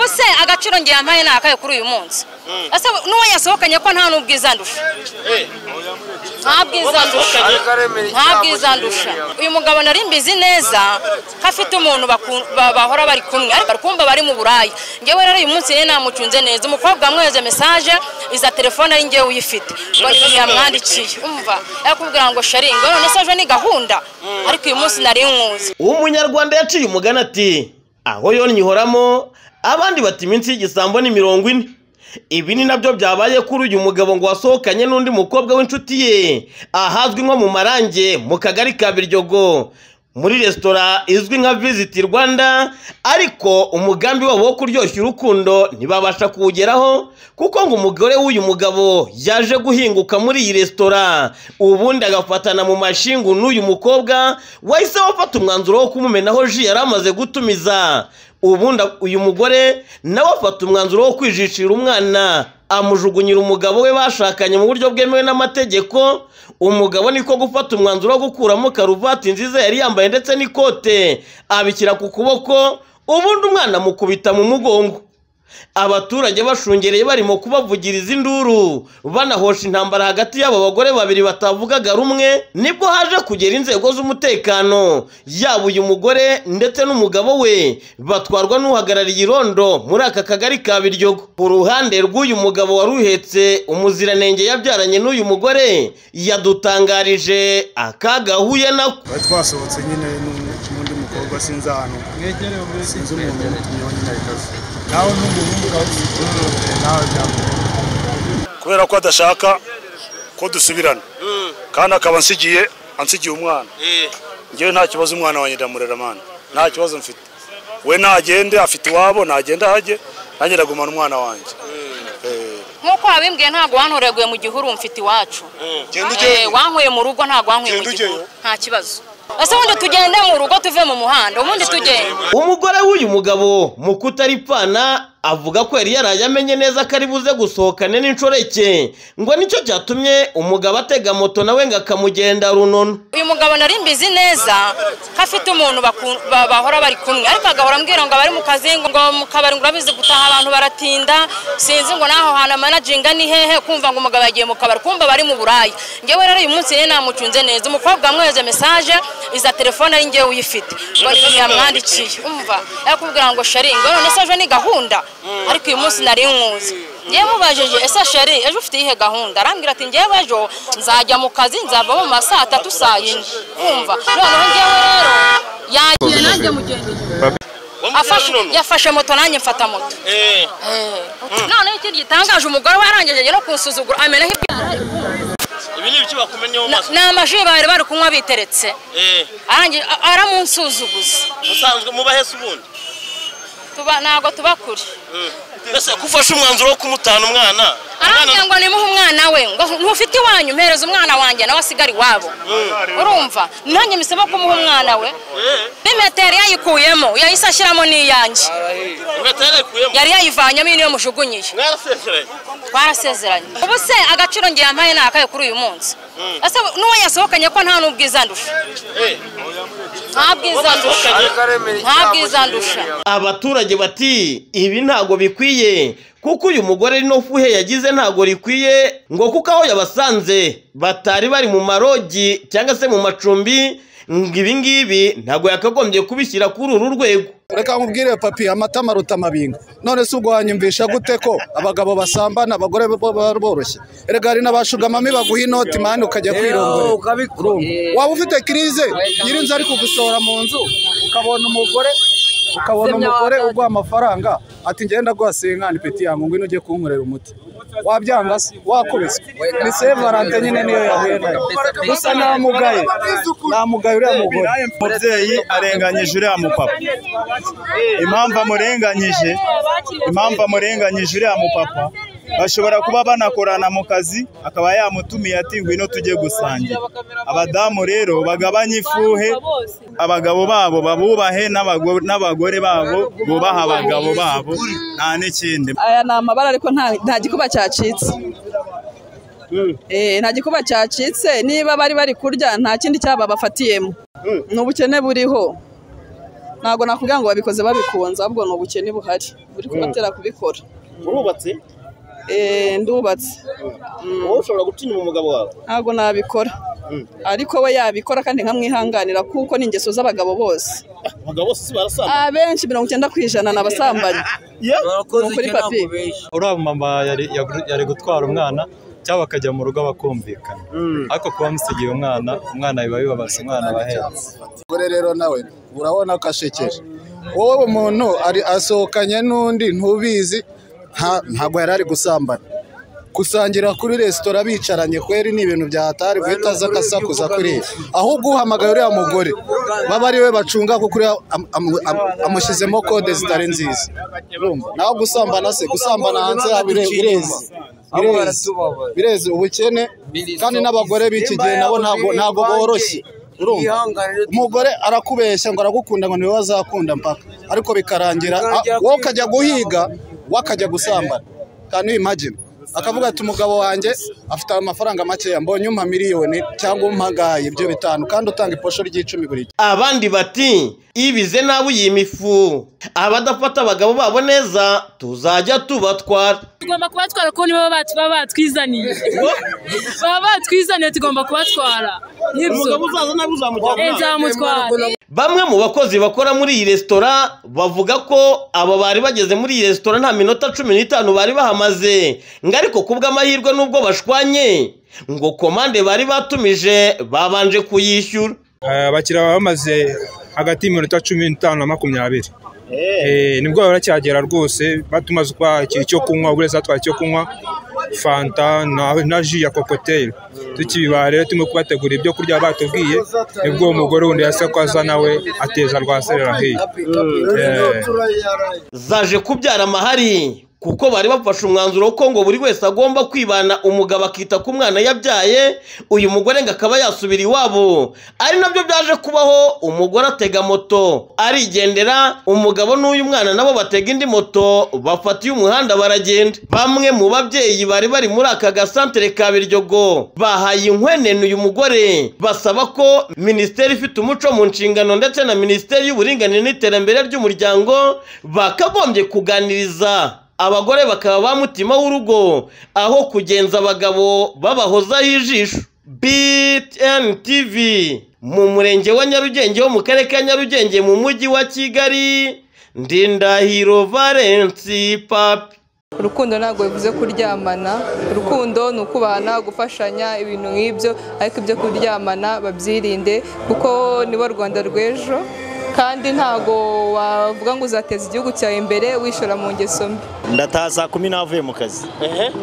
se agaciro ngiye yampaye ni akahe kuri uyu munsi ese n'uwo yasohokanye ko nta n'ubwiza ndusha nta bwiza ndusha nta bwiza ndusha uyu mugabo nari mbizi neza ko afite umuntu baku- ba- bahora bari kumwe ariko bari kumva bari mu buraya ngewe rero uyu munsi rero namucunze neza umukobwa wamwohereje mesaje iza telefone ari ngewe uyifite ngo ni ibintu yamwandikiye umva yakubwira ngo shari ngo none se ejo ni gahunda ariko uyu munsi nari nkuzi uwo munyarwanda yaciye umugani ati aho yonnyi ihoramo abandi bati iminsi y'igisambo ni mirongo ine ibi ni nabyo byabaye kuri uyu mugabo ngo wasohokanye n'undi mukobwa w'inshuti ye ahazwi nko mu marange mu kagari ka biryogo muri resitora izwi nka visiti rwanda ariko umugambi wabo wo kuryoshya urukundo ntibabasha kuwugeraho kuko ngo umugore w'uyu mugabo yaje guhinguka muri iyi resitora ubundi agafatana mu mashingu n'uyu mukobwa wahise wafata umwanzuro wo kumumenaho ji yari amaze gutumiza ubundi uyu mugore nawe afata umwanzuro wo kwijishira umwana amujugunyira umugabo we bashakanye mu buryo bwemewe n'amategeko umugabo niko gufata umwanzuro wo gukuramo karuvati nziza yari yambaye ndetse n'ikote abikira ku kuboko ubundi umwana amukubita mu mugongo abaturage bashungereye barimo kubavugiriza induru banahosha intambara hagati y'aba bagore babiri batavugaga rumwe nibwo haje kugera inzego z'umutekano yaba uyu mugore ndetse n'umugabo we batwarwa n'uhagarariye irondo muri aka kagari ka biryogo ku ruhande rw'uyu mugabo wari uhetse umuziranenge yabyaranye n'uyu mugore yadutangarije akaga ahuye nako twari twasohotse nyine n'undi- n'undi mukobwa sinzi ahantu sinzi umuntu umutumyeho nyine ahitaze nawe n'umuhungu ukaba nawe byamubona kubera ko adashaka ko dusubirana kandi akaba ansigiye ansigiye umwana ngewe nta kibazo umwana wanjye ndamurera mwana nta kibazo mfite we nagende afite iwabo nagenda ahajye nanjye ndagumana umwana wanjye nk'uko wabimbwiye ntabwo wantoreguye mu gihuru mfite iwacu Genda Eh, ujyeyo. wankuye mu rugo ntabwo wankuye mu Genda gihuru ujyeyo. nta kibazo ese ubundi tugende mu rugo tuve mu muhanda ubundi tugende umugore w'uyu mugabo mu kutaripfana avuga ko yari yaraye amenye neza ko ari buze gusohokane n'inshoreke ngo nicyo cyatumye umugabo atega moto nawe ngo akamugenda runono uyu mugabo nari mbizi neza ko afite umuntu baku- ba- bahora bari kumwe ariko agahora ambwira ngo abari mu kazi ngo mu kabari ngo urabizi gutaha abantu baratinda sinzi ngo n'aho hantu amanaginga ni hehe kumva ngo umugabo yagiye mu kabari kumva bari mu buraya ngewe rero uyu munsi rero namucunze neza umukobwa wamwohereje mesaje iza telefone ari ngewe uyifite ngo ni ibintu yamwandikiye umva yakubwira ngo shari ngo none se ejo ni gahunda ariko uyu munsi nari nkuzi ngewe mubajije ese sheri ejo ufite iyihe gahunda arambwira ati ngewe ejo nzajya mu kazi nzava mu ma saa tatu saa yine wumva noneho ngewe rero yagiye nanjye mugendeye afashe yafashe moto nanjye mfata moto noneho ikindi gitangaje umugore we yarangije no kunsuzugura amenaho ibyara ibi ni ibiki bakumenyeho maso ni amaji bari bari kunywa biteretse arangije a- aramunsuzuguza musanzwe mubahese ubundi Tuba- ntabwo tuba kure mbese ko ufashe umwanzuro wo kumutana umwana arambwira ngo nimuhe umwana we ngo ntufite iwanyu mpereza umwana wanjye nawe asigara iwabo urumva nanjye mbisaba kumuha umwana we n'imetero yayikuyemo yahise ashyiramo n'iyanjye inkweto yarekuyemo yari yayivanyemo iyi niyo mujugunyiye mwarasezeranye twarasezeranye ubu se agaciro ngiye yampaye ni akahe kuri uyu munsi ese n'uwo yasohokanye ko nta n'ubwiza ndusha nta bwiza ndusha nta bwiza ndusha abaturage bati ibi ntago bikwiye kuko uyu mugore no fuhe yagize ntago rikwiye ngo kuko aho yabasanze batari bari mu marogi cyangwa se mu macumbi ngo ibi ngibi ntago yakagombye kubishyira kuri uru rwego reka nkubwire papi amata maruta amabinga none se ubwo wanyumvisha gute ko abagabo basambana abagore bo baba boroshye reka hari n'abashugamami baguha inoti mani ukajya kwirongorera Urumva? waba ufite kirize nyirinzu ari kugusohora mu nzu ukabona umugore ukabona umugore uguha amafaranga ati ngenda ndaguha senkani peti yangu ngwino ujye kunkorera umuti wabyanga se wakubise ni se valante nyine niyo yahuye nayo gusa namugaye namugaye uriya mugore umubyeyi arenganyije uriya mupapa impamvu amurenganyije impamvu amurenganyije uriya mupapa bashobora kuba banakorana mu kazi akaba yamutumiye ati ngwino tujye gusangira abadamu rero bagabanye ifuhe abagabo babo babubahe n'abago- n'abagore babo bubaha abagabo babo nta n'ikindi aya ni amabara ariko nta- nta gikuba cyacitse Eh, nta gikuba cyacitse niba bari bari kurya nta kindi cyaba bafatiyemo ni ubukene buriho ntabwo nakubwira ngo babikoze babikunze ahubwo ni ubukene buhari buri kubatera kubikora urubatse Eh, ndubatse wowe ushobora guca inyuma umugabo wawe ntabwo nabikora ariko we yabikora kandi nkamwihanganira kuko ni ingeso z'abagabo bose abagabo bose si barasana abenshi mirongo icyenda ku ijana ni abasambanyi ni ukuri papi uriya mama yari yagru- yari gutwara umwana cyangwa bakajya mu rugo bakumvikana ariko kuba musigiye umwana umwana biba bibabaza umwana bahetse gore rero nawe urabona ko ashekeje wowe umuntu ari asohokanye n'undi ntubizi nta- ntabwo yari ari gusambana gusangira kuri resitora bicaranye kweri ni ibintu byahatari guhita aza akasakuza kuriya ahubwo uhamagaye uriya mugore baba ari we bacunga kuko uriya am- am- am- amushyizemo kode zitari nziza Urumva? naho gusambana se gusambana hanze yaba ire- irezi birezi birezi ubukene kandi n'abagore b'iki gihe nabo ntabwo ntabwo boroshye urumva umugore arakubeshya ngo aragukunda ngo niwe wazakunda mpaka ariko bikarangira ah, wowe ukajya guhiga we akajya gusambana kandi imagine akavuga ati umugabo wanjye afite amafaranga makeya mbonye umpa miliyoni cyangwa umpagaye ibyo bitanu kandi utanga iposho ry'icumi buri gihe abandi bati ibize nabi iyi mifu abadafata abagabo babo neza tuzajya tubatwara tugomba kubatwara kuko nibo baba baba batwizaniye baba batwizaniye tugomba kubatwara nibyo Eh, nzamutwara bamwe mu bakozi bakora muri iyi resitora bavuga ko abo bari bageze muri iyi resitora nta minota cumi n'itanu bari bahamaze ngo ariko kubw'amahirwe n'ubwo bashwanye ngo komande bari batumije babanje kuyishyura Eh, abakiriya baba bamaze hagati y'iminota cumi n'itanu na makumyabiri Eh, nibwo baba baracyagera rwose batumaze kuba ikintu cyo kunywa buri wese atwaye icyo kunywa fanta na- na ji ya kokoteri tukibibaha rero turimo kubategura ibyo kurya batubwiye nibwo uwo mugore wundi yasakoza nawe ateza rwa serera hiya Eh. zaje kubyara amahari kuko bari bafashe umwanzuro ko ngo buri wese agomba kwibana umugabo akita ku mwana yabyaye uyu mugore ngo akaba yasubira iwabo ari nabyo byaje kubaho umugore atega moto arigendera umugabo n'uyu mwana nabo batega indi moto bafatiye umuhanda baragenda bamwe mu babyeyi bari bari muri aka gasantere ka Biryogo bahaye inkwenene uyu mugore basaba ko minisiteri ifite umuco mu nshingano ndetse na minisiteri y'uburinganire n'iterambere ry'umuryango bakagombye kuganiriza abagore bakaba ba mutima w'urugo aho kugenza abagabo babahozaho ijisho btn tv mu murenge wa nyarugenge wo mu karere ka nyarugenge mu mujyi wa kigali ndindahiro valensi papi urukundo ntabwo bivuze kuryamana urukundo ni ukubahana gufashanya ibintu nk'ibyo ariko ibyo kuryamana babyirinde kuko nibo rwanda rw'ejo kandi ntabwo wavuga ngo uzateza igihugu cyawe imbere wishora mu ngeso mbi ndataha saa kumi navuye mu kazi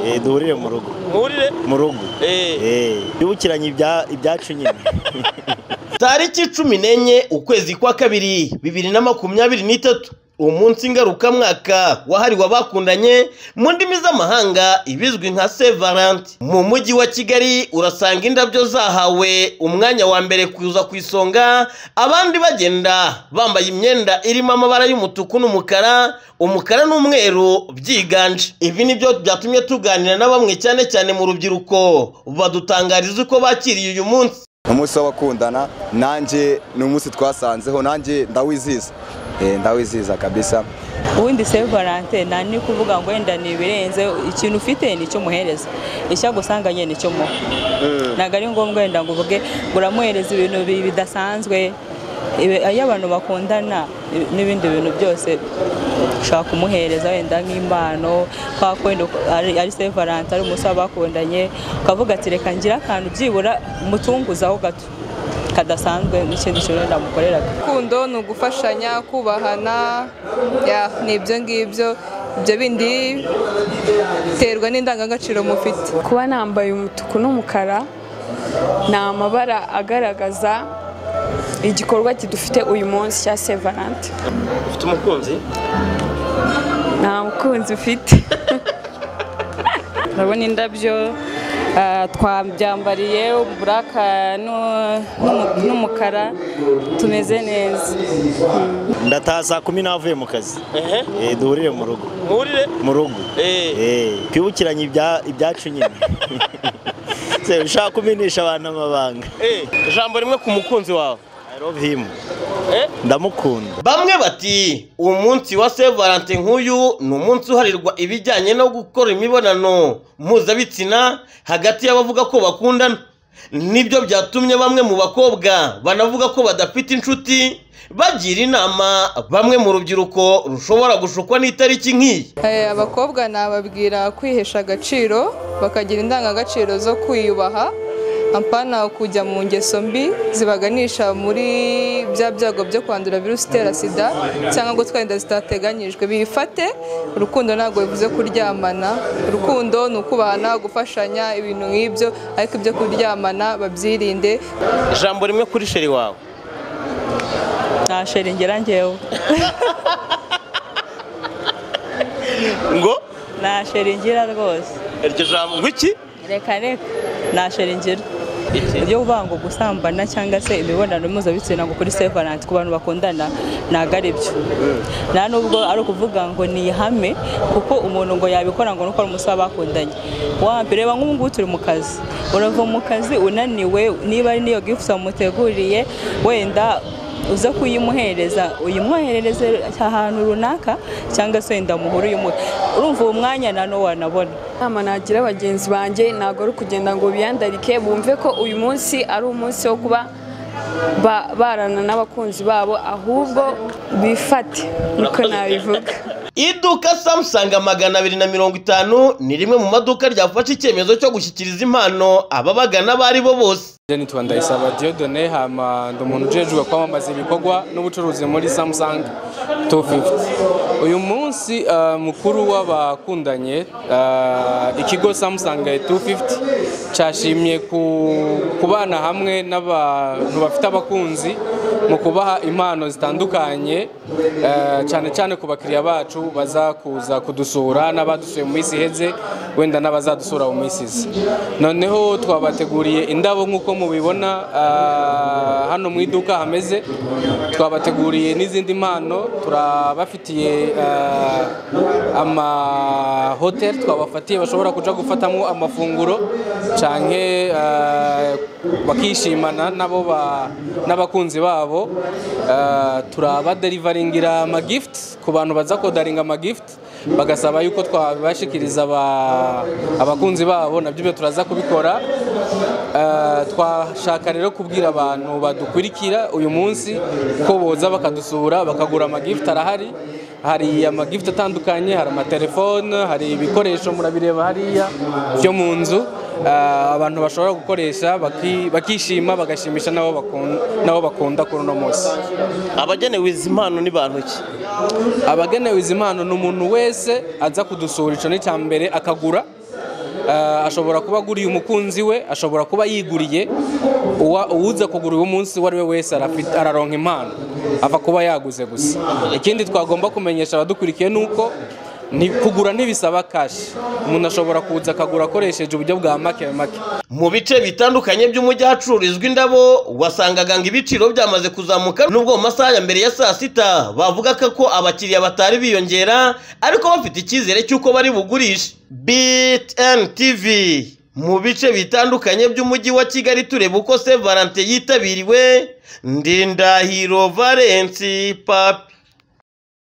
Eh, duhurire mu rugo murire mu rugo Eh, yibukiranye ibya- ibyacu nyine tariki cumi n'enye ukwezi kwa kabiri bibiri na makumyabiri n'itatu umunsi ngarukamwaka wahariwe abakundanye mu ndimi z'amahanga ibizwi nka saint valentin mu mujyi wa kigali urasanga indabyo zahawe umwanya wa mbere kuza ku isonga abandi bagenda bambaye imyenda irimo amabara y'umutuku n'umukara umukara n'umweru byiganje ibi nibyo byatumye tuganira na bamwe cyane cyane mu rubyiruko badutangariza uko bakiriye uyu munsi umunsi w'abakundana nanjye ni umunsi twasanzeho nanjye ndawizihiza Eh, ndawizihiza kabisa ubundi se valante nta ni kuvuga ngo wenda ni ibirenze ikintu ufite nicyo umuhereza icyagusanganye nicyo muha ntabwo ari ngombwa wenda ngo uvuge ngo uramuhereza ibintu bi- bidasanzwe Ibi- iyo abantu bakundana i- n'ibindi bintu byose ushobora kumuhereza wenda nk'impano kwa kwenda uko- ari- ari se valante ari umunsi w'abakundanye ukavuga ati reka ngire akantu byibura mutunguzaho gato kadasanzwe n'ikindi kintu wenda mukoreraga urukundo ni ugufashanya kubahana ya ni ibyo ngibyo ibyo bindi biterwa n'indangagaciro mufite kuba nambaye umutuku n'umukara ni amabara agaragaza igikorwa kidufite uyu munsi cya sevarante ufite umukunzi nta mukunzi ufite urabona indabyo ah, twabyambariye uburaka n'u- n'umu- n'umukara tumeze neza ndataha saa kumi navuye mu kazi Eh, duhurire mu rugo murire mu rugo Eh, twibukiranye ibya- ibyacu nyine Se, ushaka kumenyesha abantu amabanga ijambo rimwe ku mukunzi wawe ndamukunda bamwe bati umunsi wa Saint Valentin nk'uyu ni umunsi uharirwa ibijyanye no gukora imibonano mpuzabitsina hagati y'abavuga ko bakundana nibyo byatumye bamwe mu bakobwa banavuga ko badafite inshuti bagira inama bamwe mu rubyiruko rushobora gushukwa n'itariki nk'iyi Eh, abakobwa nababwira kwihesha agaciro bakagira indangagaciro zo kwiyubaha apana kujya mu ngeso mbi zibaganisha muri bya byago byo kwandura virusi itera sida cyangwa gutwara inda zitateganyijwe bifate urukundo ntabwo bivuze kuryamana urukundo ni ukubahana gufashanya ibintu nk'ibyo ariko ibyo kuryamana babyirinde ijambo rimwe kuri sheri wawe nta sheri ngera njyewe ngo nta sheri ngira rwose iryo jambo ngo iki reka reka nta sheri ngira ibyo kuvuga ngo gusambana cyangwa se imibonano mpuzabitsina ngo kuri Saint Valentin ku bantu bakundana ntabwo ari byo nta nubwo ari ukuvuga ngo ni ihame kuko umuntu ngo yabikora ngo nuko ari umusore bakundanye wambere reba nk'ubu ngubu turi mu kazi urava mu kazi unaniwe niba ari n'iyo gifuso wamuteguriye wenda uza kuyimuhereza uyimwoherereze ahantu runaka cyangwa se wenda muhuru uyimuhe urumva uwo mwanya na no wanabona inama nagira bagenzi banjye ntabwo ari ukugenda ngo biyandarike bumve ko uyu munsi ari umunsi wo kuba ba- barana n'abakunzi babo ahubwo bifate niko nabivuga iduka samusanga magana abiri na mirongo itanu ni rimwe mu maduka ryafashe icyemezo cyo gushyikiriza impano ababagana abo ari bo bose nitwa ndayisaba diodone hama ndi umuntu ujejwe kwamamaza ibikorwa n'ubucuruzi muri samsung 250 uyu munsi eh, mukuru w'abakundanye eh, ikigo samsung 250 cyashimye ku- kubana hamwe n'abantu bafite abakunzi mu kubaha impano zitandukanye eh, cyane cyane ku bakiriya bacu baza kuza kudusura n'abadusuye mu minsi iheze wenda n'abazadusura mu minsi iza noneho twabateguriye indabo nk'uko mubibona ah, hano mu iduka hameze twabateguriye n'izindi mpano turabafitiye ah, amahoteli twabafatiye bashobora kuja gufatamo amafunguro canke ah, bakishimana nabo ba- n'abakunzi babo Ah, turabaderivaringira amagift ku bantu baza kodaringa amagift bagasaba yuko twabibashikiriza aba- abakunzi babo nabyo ibyo turaza kubikora Eh, twashaka rero kubwira abantu badukurikira uyu munsi ko boza bakadusura bakagura amagift arahari hari amagift atandukanye hari amatelefone hari ibikoresho murabireba hariya byo mu nzu eh, abantu bashobora gukoresha baki- bakishima bagashimisha n'abo bakun- n'abo bakunda kuri uno munsi abagenewe izi mpano ni bantu ki abagenewe izi mpano ni umuntu wese aza kudusura icyo ni icya mbere akagura Eh, ashobora kuba aguriye umukunzi we ashobora kuba yiguriye Uwa- uwuza kugura uyu munsi uwo ari we wese arafite- araronka impano apfa kuba yaguze gusa ikindi twagomba kumenyesha abadukurikiye ni uko ni- kugura ntibisaba kashi umuntu ashobora kuza akagura akoresheje uburyo bwa make make mu bice bitandukanye by'umujyi ahacururizwa indabo wasangaga ngo ibiciro byamaze kuzamuka nubwo mu masaha ya mbere ya saa sita bavugaga ko abakiriya batari biyongera ariko bafite icyizere cy'uko bari bugurishe bitn tv mu bice bitandukanye by'umujyi wa kigali tureba uko se valente yitabiriwe ndindahiro valensi papi